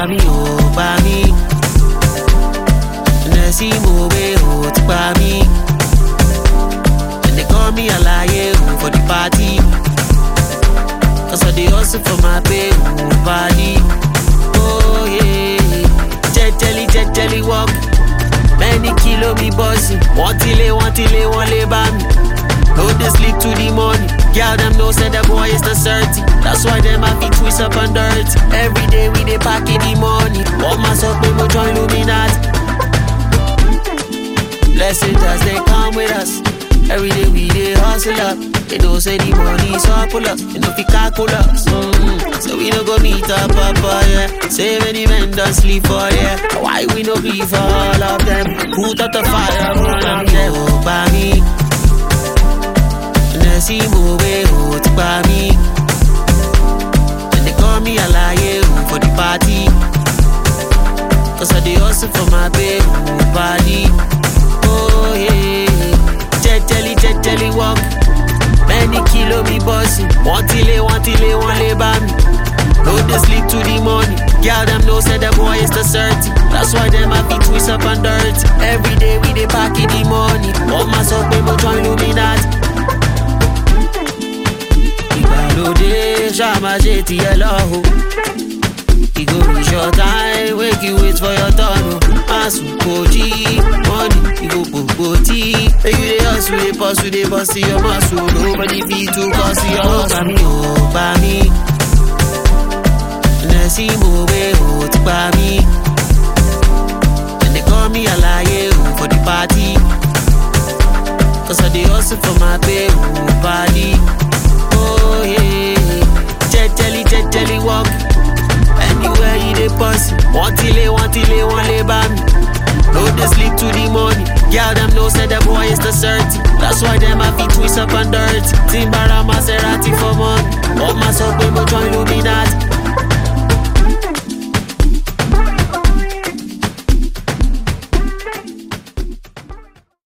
gbà mí ò gbà mí. Nẹ̀sí mo wé ò ti pa mí. And they call me Alaye o for the party. Cause I dey hustle for my pay o body. Oh yeah. Jẹ́jẹ́lí jẹ́jẹ́lí work. Many kilo me bossy. Wọ́n ti lé wọ́n ti lé wọ́n lé bá mi. No dey sleep to the morning. Girl them know say the boy is not certain. That's why them have to twist up and dirt. Every day we dey pack in the money. Wọ́n máa sọ pé mo join Illuminati. Blessings as they come with us. Every day we dey hustle up. They know say the money is up pull up. You know fi calculus. Mm. So we no go meet up up for yeah. Say many men don't sleep for yeah. Why we no grieve for all of them? Put out the fire, burn them yeah. Oh, by me. Nẹ̀sí mo wé o ti pa mí. And they call me Alaye o for the party. Cause I dey hustle for my pay o body. Oh yeah. Jẹ́jẹ́lí jẹ́jẹ́lí work. Many kilo me bossy. Wọ́n ti lé wọ́n ti lé wọ́n lé bá mi. No dey sleep to the morning. Girl them know say the boy is the certain. That's why them have to twist up and dirt. Every day we dey pack in the money. Wọ́n máa sọ pé mo join Illuminati. ìgbàlódé ṣáàmà ṣe tiẹ̀ lọ́hùn. E go reach your time, wake you wait for your turn. o. Masu koji, money, e go gbogbo tí. Make you dey hustle, dey pursue, dey bust your muscle. Nobody fit to cause your hustle. Gbà mí ò gbà mí. Nẹ̀sí mo wé o ti gbà mí. And they call me Alaye o for the party. Cause I dey hustle for my pay o body. Oh yeah. Jẹ́jẹ́lí jẹ́jẹ́lí work. Anywhere you dey pass, wọ́n ti lé wọ́n ti lé wọ́n lé bá mi. No dey sleep to the morning. Girl them know say the boy is the certain. That's why them have to twist up and dirt. Timbara Maserati for money. Wọ́n máa sọ pé mo